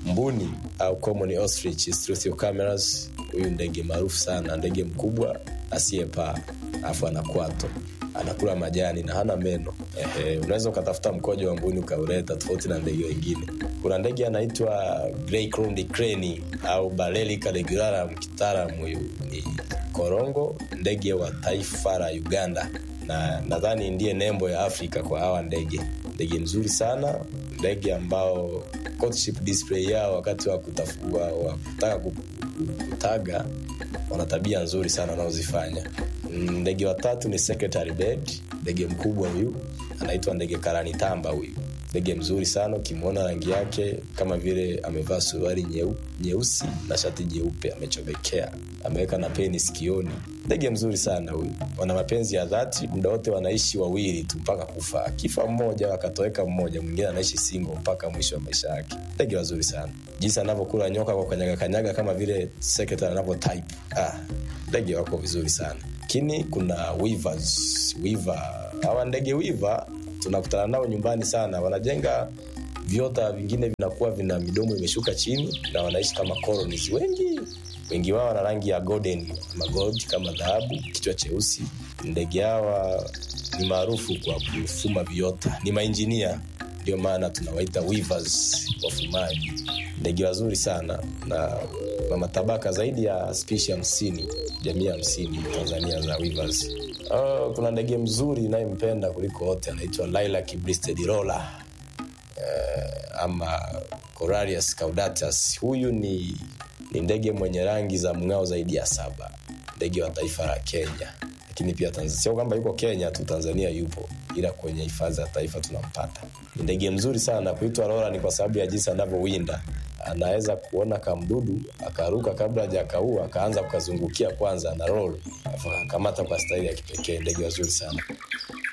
mbuni au common ostrich Struthiocamerus. Huyu ndege maarufu sana, ndege mkubwa asiyepaa, alafu ana kwato, anakula majani na hana meno. Ehe, unaweza ukatafuta mkojo wa mbuni ukauleta, tofauti na ndege wengine. Kuna ndege anaitwa grey crowned crane au Balaelica regularum, kitaalamu huyu ni korongo, ndege wa taifa la Uganda, na nadhani ndiye nembo ya Afrika kwa hawa ndege. Ndege mzuri sana, ndege ambao courtship display yao wakati wa kutafua wa kutaka ku- ku- kutaga wana tabia nzuri sana wanaozifanya. Mm, Ndege wa tatu ni secretary bird, ndege mkubwa huyu anaitwa ndege karani tamba huyu ndege mzuri sana ukimwona rangi yake kama vile amevaa suruali nyeu, nyeusi na shati jeupe amechomekea ameweka na peni sikioni ndege mzuri sana huyu wana mapenzi ya dhati muda wote wanaishi wawili tu mpaka kufa akifa mmoja wakatoweka mmoja mwingine anaishi singo mpaka mwisho wa maisha yake ndege wazuri sana jinsi anavyokula nyoka kwa kanyaga kanyaga kama vile secretary anavyo type ah, ndege wako vizuri sana lakini kuna weavers, weaver. hawa ndege wiva tunakutana nao nyumbani sana wanajenga viota vingine vinakuwa vina midomo imeshuka chini na wanaishi kama colonies wengi wengi wao wana rangi ya golden ama gold kama dhahabu kichwa cheusi ndege hawa ni maarufu kwa kufuma viota ni mainjinia ndio maana tunawaita weavers wafumaji ndege wazuri sana na na matabaka zaidi ya spishi hamsini jamii hamsini tanzania za weavers uh, kuna ndege mzuri inayempenda kuliko wote anaitwa lilac breasted roller uh, ama Coralius caudatus huyu ni ni ndege mwenye rangi za mng'ao zaidi ya saba ndege wa taifa la kenya lakini pia Tanzania. sio kwamba yuko kenya tu tanzania yupo ila kwenye hifadhi za taifa tunampata ni ndege mzuri sana kuitwa rola ni kwa sababu ya jinsi anavyowinda anaweza kuona kamdudu akaruka kabla hajakaua akaanza kukazungukia kwanza na roll alafu akakamata kwa staili ya kipekee ndege wazuri sana